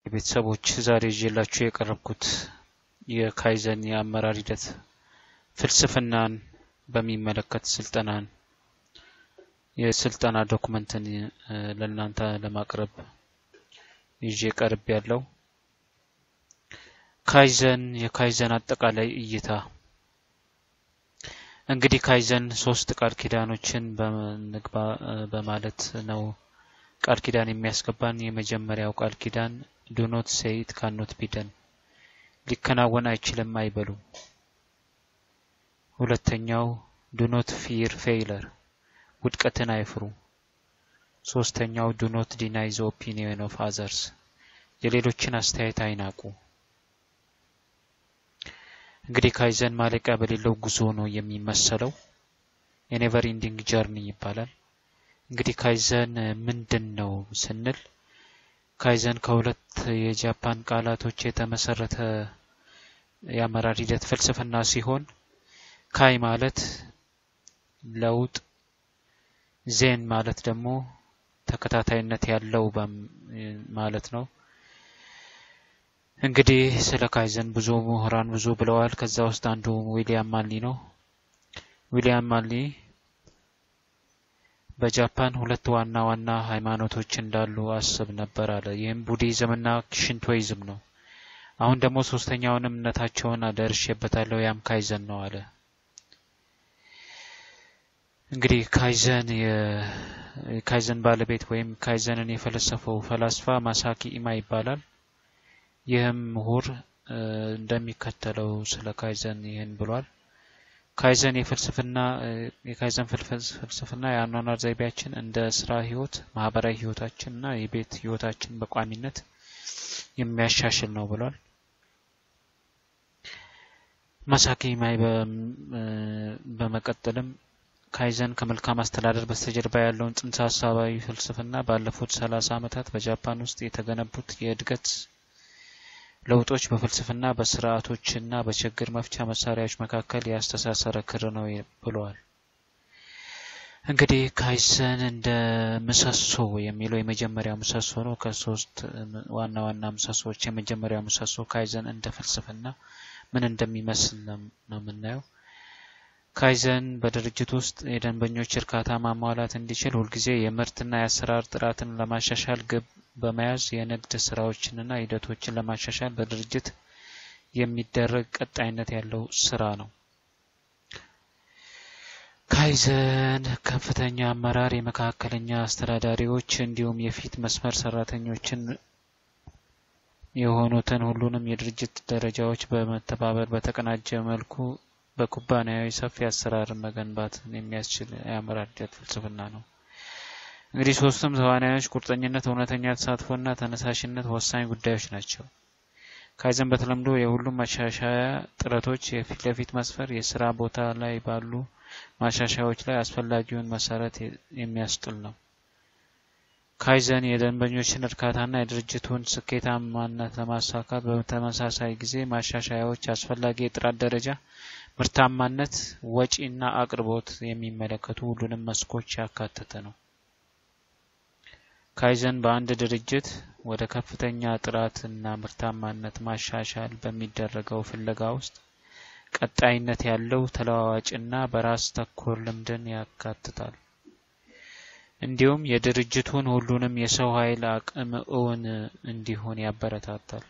ቤተሰቦች ዛሬ ይዤላችሁ የቀረብኩት የካይዘን የአመራር ሂደት ፍልስፍናን በሚመለከት ስልጠናን የስልጠና ዶክመንትን ለእናንተ ለማቅረብ ይዤ ቀርብ ያለው ካይዘን የካይዘን አጠቃላይ እይታ እንግዲህ ካይዘን ሶስት ቃል ኪዳኖችን በንግባ በማለት ነው ቃል ኪዳን የሚያስገባን። የመጀመሪያው ቃል ኪዳን ዱኖት ሴይት ካኖት ቢደን ሊከናወን አይችልም አይበሉ። ሁለተኛው ዱኖት ፊር ፌይለር ውድቀትን አይፍሩ። ሶስተኛው ዱኖት ዲናይ ዘ ኦፒኒየን ኦፍ አዘርስ የሌሎችን አስተያየት አይናቁ። እንግዲህ ካይዘን ማለቂያ በሌለው ጉዞ ነው የሚመሰለው። የኔቨር ኢንዲንግ ጀርኒ ይባላል። እንግዲህ ካይዘን ምንድን ነው ስንል ካይዘን ከሁለት የጃፓን ቃላቶች የተመሰረተ የአመራር ሂደት ፍልስፍና ሲሆን ካይ ማለት ለውጥ፣ ዜን ማለት ደግሞ ተከታታይነት ያለው ማለት ነው። እንግዲህ ስለ ካይዘን ብዙ ምሁራን ብዙ ብለዋል። ከዛ ውስጥ አንዱ ዊሊያም ማንሊ ነው። ዊሊያም ማንሊ በጃፓን ሁለት ዋና ዋና ሃይማኖቶች እንዳሉ አስብ ነበር አለ። ይህም ቡዲዝም እና ሽንቶይዝም ነው። አሁን ደግሞ ሶስተኛውን እምነታቸውን አደርሼበታለሁ፣ ያም ካይዘን ነው አለ። እንግዲህ ካይዘን የካይዘን ባለቤት ወይም ካይዘንን የፈለሰፈው ፈላስፋ ማሳኪ ኢማ ይባላል። ይህም ምሁር እንደሚከተለው ስለ ካይዘን ይህን ብሏል። ካይዘን የፍልስፍና የካይዘን ፍልስፍና የአኗኗር ዘይቤያችን እንደ ስራ ህይወት፣ ማህበራዊ ህይወታችን እና የቤት ህይወታችን በቋሚነት የሚያሻሽል ነው ብሏል። ማሳኪ ኢማይ በመቀጠልም ካይዘን ከመልካም አስተዳደር በስተጀርባ ያለውን ጽንሰ ሀሳባዊ ፍልስፍና ባለፉት ሰላሳ ዓመታት በጃፓን ውስጥ የተገነቡት የእድገት ለውጦች በፍልስፍና በስርዓቶችና በችግር መፍቻ መሳሪያዎች መካከል ያስተሳሰረ ክር ነው ብለዋል። እንግዲህ ካይዘን እንደ ምሰሶ የሚለው የመጀመሪያው ምሰሶ ነው። ከሶስት ዋና ዋና ምሰሶዎች የመጀመሪያው ምሰሶ ካይዘን እንደ ፍልስፍና ምን እንደሚመስል ነው የምናየው። ካይዘን በድርጅት ውስጥ የደንበኞች እርካታ ማሟላት እንዲችል ሁልጊዜ የምርትና የአሰራር ጥራትን ለማሻሻል ግብ በመያዝ የንግድ ስራዎችንና ሂደቶችን ለማሻሻል በድርጅት የሚደረግ ቀጣይነት ያለው ስራ ነው። ካይዘን ከፍተኛ አመራር፣ የመካከለኛ አስተዳዳሪዎች እንዲሁም የፊት መስመር ሰራተኞችን የሆኑትን ሁሉንም የድርጅት ደረጃዎች በመተባበር በተቀናጀ መልኩ በኩባንያዊ ሰፊ አሰራርን መገንባትን የሚያስችል የአመራር ሂደት ፍልስፍና ነው። እንግዲህ ሶስቱም ተዋናዮች ቁርጠኝነት፣ እውነተኛ ተሳትፎና ተነሳሽነት ወሳኝ ጉዳዮች ናቸው። ካይዘን በተለምዶ የሁሉም ማሻሻያ ጥረቶች የፊት ለፊት መስፈር የስራ ቦታ ላይ ባሉ ማሻሻያዎች ላይ አስፈላጊውን መሰረት የሚያስጥል ነው። ካይዘን የደንበኞችን እርካታና የድርጅቱን ስኬታማነት ለማሳካት በተመሳሳይ ጊዜ ማሻሻያዎች አስፈላጊ የጥራት ደረጃ፣ ምርታማነት፣ ወጪና አቅርቦት የሚመለከቱ ሁሉንም መስኮች ያካተተ ነው። ካይዘን በአንድ ድርጅት ወደ ከፍተኛ ጥራት እና ምርታማነት ማሻሻል በሚደረገው ፍለጋ ውስጥ ቀጣይነት ያለው ተለዋዋጭና በራስ ተኮር ልምድን ያካትታል። እንዲሁም የድርጅቱን ሁሉንም የሰው ኃይል አቅም እውን እንዲሆን ያበረታታል።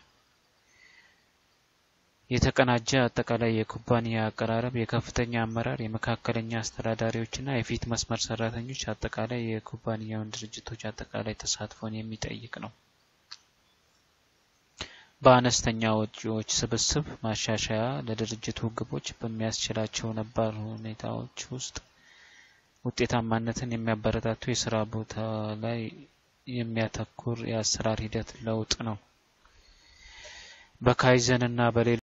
የተቀናጀ አጠቃላይ የኩባንያ አቀራረብ፣ የከፍተኛ አመራር፣ የመካከለኛ አስተዳዳሪዎችና የፊት መስመር ሰራተኞች አጠቃላይ የኩባንያውን ድርጅቶች አጠቃላይ ተሳትፎን የሚጠይቅ ነው። በአነስተኛ ወጪዎች ስብስብ ማሻሻያ ለድርጅቱ ግቦች በሚያስችላቸው ነባር ሁኔታዎች ውስጥ ውጤታማነትን የሚያበረታቱ የስራ ቦታ ላይ የሚያተኩር የአሰራር ሂደት ለውጥ ነው። በካይዘን እና በሌሎች